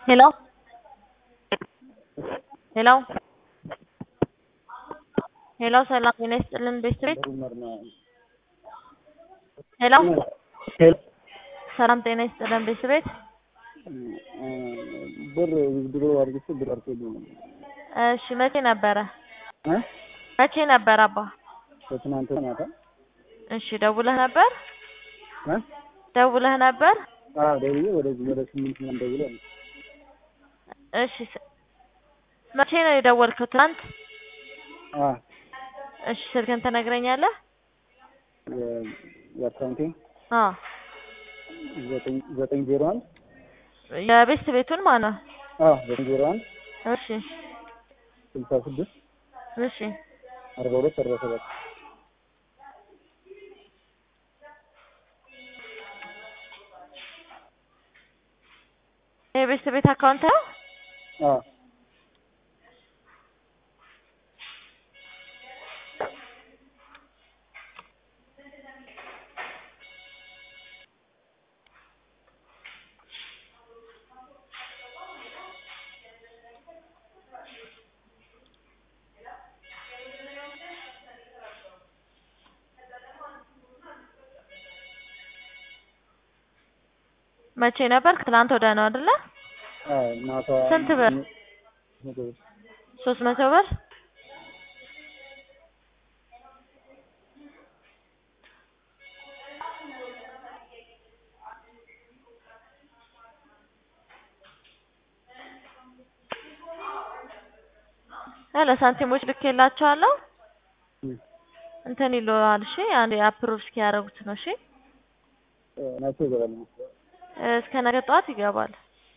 Hello? ሄሎ ሄሎ ሰላም ጤና ይስጥልን ቤተሰቤት ሄሎ ሰላም ጤና ይስጥልን ቤተሰቤት ብር ድሮ አድርግቼ ብር አርሶልኝ ነው። እሺ መቼ ነበረ እ መቼ ነበር አባ ከትናንት ማታ እሺ ደውለህ ነበር እ ደውለህ ነበር አዎ ደውዬ ወደዚህ ወደ ስምንት ምናምን ደውዬ ነው። እሺ ስ- መቼ ነው የደወልከው ትናንት አዎ እሺ ስልክህን ትነግረኛለህ የ- የአካውንቴ አዎ ዘጠኝ ዘጠኝ ዜሮ አንድ የቤት ቤቱን ማን ነው አዎ ዘጠኝ ዜሮ አንድ እሺ ስልሳ ስድስት እሺ አርባ ሁለት አርባ ሰባት የቤት ቤት አካውንት ነው አዎ መቼ ነበር ትናንት ወዲያ ነው አይደለ አዎ ማታ ስንት ብር? መቶ ብር ሶስት መቶ ብር ያለ ሳንቲሞች ልኬላቸዋለሁ እ እንትን ይለዋል እሺ አንዴ አፕሮቭ እስኪያደርጉት ነው እሺ መቼ ይገባል? እስከ ነገ ጠዋት ይገባል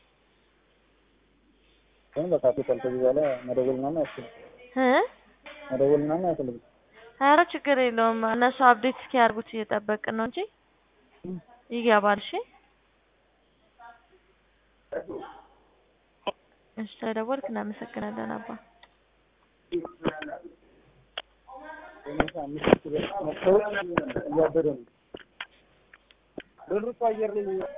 ግን በቃ ቶታል ከዚህ በኋላ መደወል ምናምን አያስፈልግም። እ መደወል ምናምን አያስፈልግም። ኧረ ችግር የለውም እነሱ አፕዴት እስኪያደርጉት እየጠበቅን ነው እንጂ ይገባል እሺ እሺ ስለደወልክ እናመሰግናለን አባ አምስት ብር መጥተው እያበደ ነው። ብሩ እኮ አየር ላይ